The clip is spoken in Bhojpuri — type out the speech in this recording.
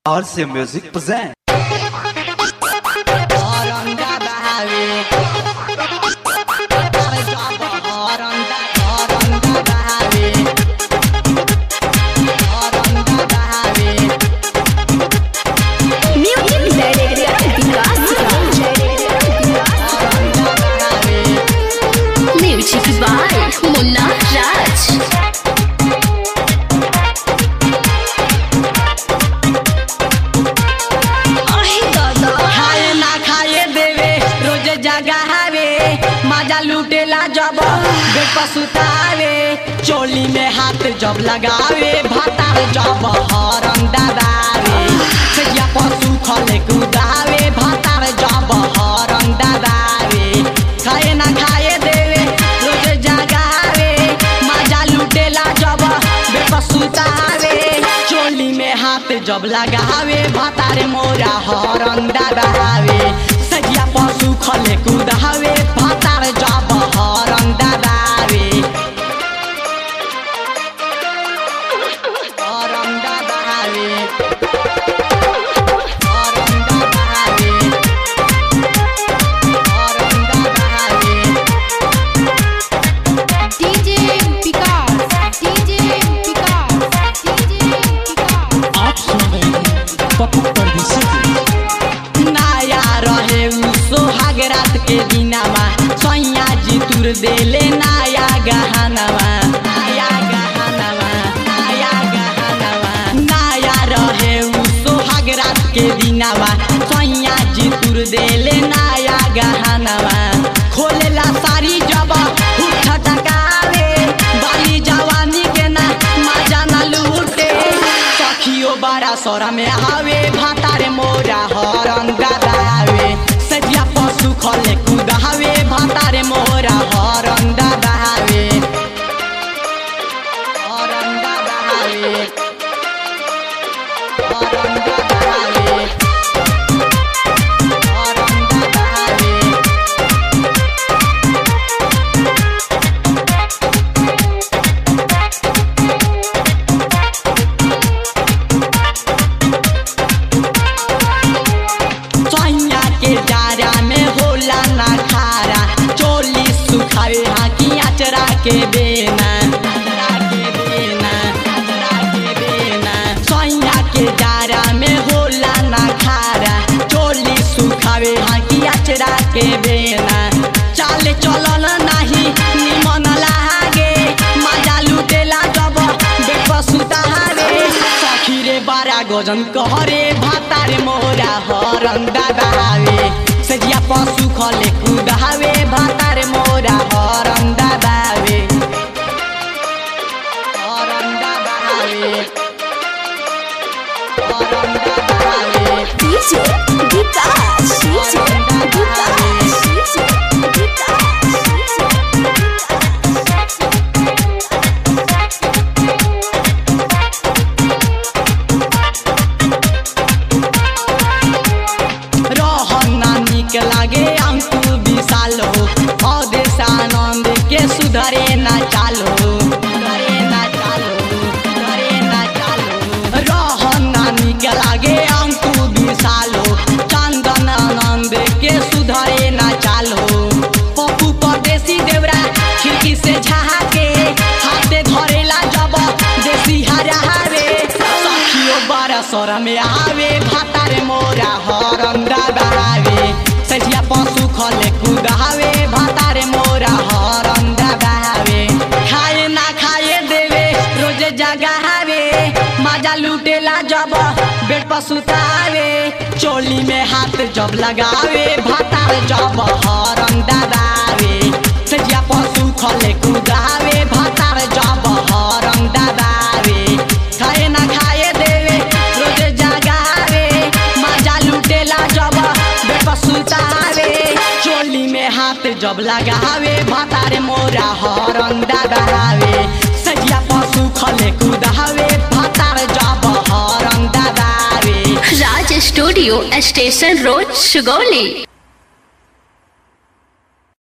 RC Music present. Music by Munna Raj. खाए ना खाए देवे रोज जगावे मजा लूटेला जब बेड पर सुतावे चोली में हाथ जब लगावे भातार जब हरम दबावे सजिया पशु खले कुदावे भातार जब हरम दबावे खाए ना खाए देवे रोज जगावे मजा लूटेला जब बेड पर सुतावे चोली में हाथ जब लगावे भातारे मोरा हरम दबावे सजिया पशु खले कुदावे भातार जब हरम दबावे हरम दबावे हरम दबावे हरम दबावे DJ Vikas, DJ Vikas, DJ Vikas. आप सुन रहे हैं पप्पू परदेसी की नया रहे उ सोहाग रात के दिनामा सैया जी तुर देले नया गहनवा नया गहनवा नया गहनवा नया रहे उ सोहाग रात के दिनामा सैया जी तुर देले नया गहनवा खोलेला सारी जब उठ टकावे बाली जवानी के ना मजा ना लूटे सखियो बड़ा सोरा में आवे भातारे मोरा हरन दबावे सजिया पशु खले कुदावे भातारे मोरा हरन दबावे हरन दबावे हरन दबावे हरन दबावे सैया के जारा में होला ना खारा चोली सुखावे हाकी अचरा के बेना अचरा के बेना अचरा के बेना सैया के जारा में होला ना खारा चोली सुखावे हाकी अचरा के बेना चाले चलन नाही निमन लागे मजा लुटेला जब बेप सुतारे सखी रे बारा गजन कहरे भातारे मोरा हरन दबावे सजिया पशु खले कुदावे भातारे मोरा हरन दबावे हरन दबावे हरन दबावे DJ Vikas, DJ Vikas, DJ रहना निक लागे अंकु विशाल हो अदेश आनंद के सुधरे ना चालो सुधरे ना चालो सुधरे ना चालो रहना निक लागे अंकु विशाल हो चंदन आनंद के सुधरे ना चालो पप्पू परदेसी देवरा खिड़की से झाके हाथे धरेला जब देसी हरा रे सखियो बड़ा सर में आवे भातारे मोरा हरम दबावे सजिया पशु खले कुदावे भातारे मोरा हरम दबावे खाए ना खाए देवे रोज जगावे मजा लूटेला जब बेड पर सुतावे चोली में हाथ जब लगावे भातार जब हरम दबावे सजिया पशु खले कुदावे भातार जब हरम दबावे खाए ना खाए देवे रोज जगावे मजा लूटेला जब बेड पर सुतावे चोली में हाथ जब लगावे भातारे मोरा हरम दबावे सजिया पशु खले कुदावे भातार जब हरम दबावे Raj Studio, Station Road, Sugoli.